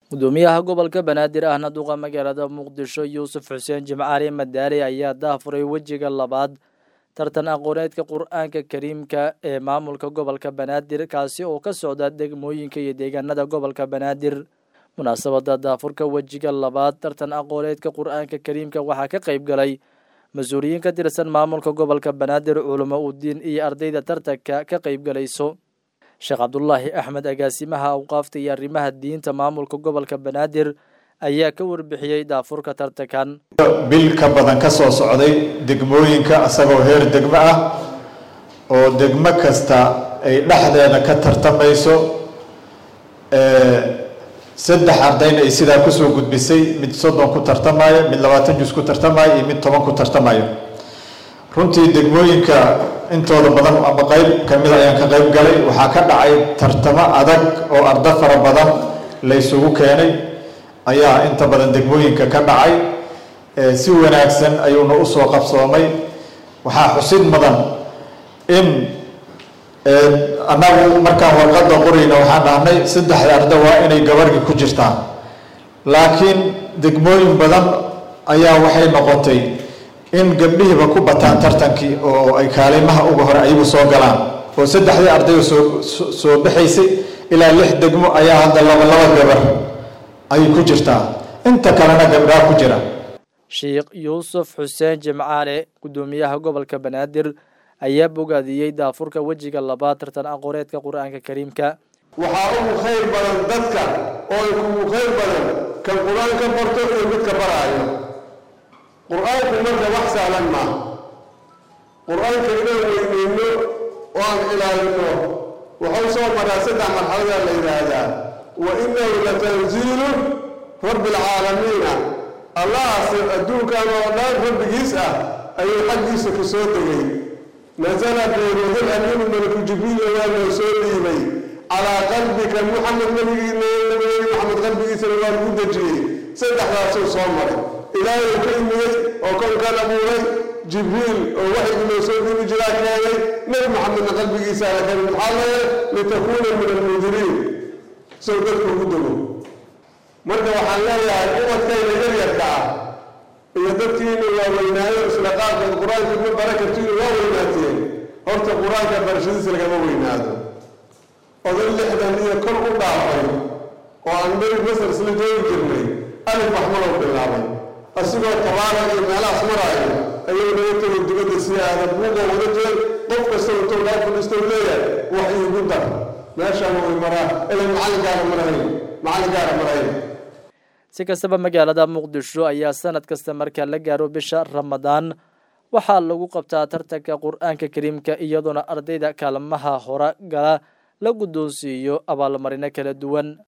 gudoomiyaha gobolka banaadir ahna duqa magaalada muqdisho yuusuf xuseen jimcaali madaari ayaa daafuray wejiga labaad tartan aqooneedka qur-aanka kariimka ee maamulka gobolka banaadir kaasi oo ka socda degmooyinka iyo deegaanada gobolka banaadir munaasabada daafurka wejiga labaad tartan aqooneedka qur-aanka kariimka waxaa ka qayb galay mas-uuliyiin ka tirsan maamulka gobolka banaadir culamo udiin iyo ardayda tartanka ka qayb galayso sheekh cabdulaahi axmed agaasimaha awqaafta iyo arrimaha diinta maamulka gobolka banaadir ayaa ka warbixiyey daafurka tartankan bil ka badan ka soo socday degmooyinka isagoo heer degmo ah oo degmo kasta ay dhexdeeda ka tartamayso saddex ardayna ay sidaa kusoo gudbisay mid soddon ku tartamayo mid labaatan jus ku tartamayo iyo mid toban ku tartamayo runtii degmooyinka intooda badan ama qeyb kamid ayaan ka qeyb galay waxaa ka dhacay tartamo adag oo ardo fara badan la ysugu keenay ayaa inta badan degmooyinka ka dhacay si wanaagsan ayuuna usoo qabsoomay waxaa xusid mudan in annagu markaan warqadda qorayna waxaan dhahnay saddexda arda waa inay gabarhii ku jirtaan laakiin degmooyin badan ayaa waxay noqotay in gabdhihiiba ku bataan tartankii oo ay kaalimaha uga hore ayagu soo galaan oo saddexdii ardayga soo soo baxaysay ilaa lix degmo ayaa hadda laba laba gabar ayay ku jirtaa inta kalena gabdhaa ku jira sheekh yuusuf xuseen jimcaale gudoomiyaha gobolka banaadir ayaa bogaadiyey daafurka wejiga labaad tartan aqooneedka qur-aanka kariimka waxaa ugu khayr badan dadka oo kugu khayr badan kan qur-aanka barto iyo midka baraayo qur-aanku marka wax sahlan maaha qur-aanka inaan weyneyno oo aan ilaalino wuxuu soo maraa saddex marxaladaa la yidhaahdaa wa inahu latanziilu rabbi alcaalamiina allahaas adduunkan oo dhan rabbigiis ah ayuu xaggiisa ku soo degay nasala beeruhul amiinu malaku jibriil waa loo soo dhiibay calaa qalbika muxamed nabigii nabigeeni maxamed qalbigiisana waa lagu dejiyey saddexdaasuu soo maray ilaahay ka imiyey oo kownkan abuuray jibriil oo waxygu loo soo dhiibi jiraa keenay nebi maxamedna qalbigiisaana keenay maxaa leeyahay litakuuna min almundiriin sow dadku ugu dego marka waxaan leeyahay ubadkayna yaryarka ah iyo dadkiina waa weynaayo isla qaarkood qur-aanka ma bara kartiinu waa weynaateen horta qur-aanka barashadiisa lagama weynaado oday lixdan iyo kor u dhaafay oo aan meri masar isla joogi jirnay alif waxmalow bilaabay asigoo tabaara iyo meelahaas maraayo ayuu naga tegay dibadda si aada buuqoo wada jeen qof kasta intuu laa fadhiistau leeyahay wax iigu dar meeshaan way maraa ilay macallinkaara marahayn macallinkaara marahayn si kastaba magaalada muqdisho ayaa sanad kasta marka la gaaro bisha ramadaan waxaa lagu qabtaa tartanka qur-aanka kariimka iyadoona ardayda kaalmaha hore gala la guddoonsiiyo abaalmarino kala duwan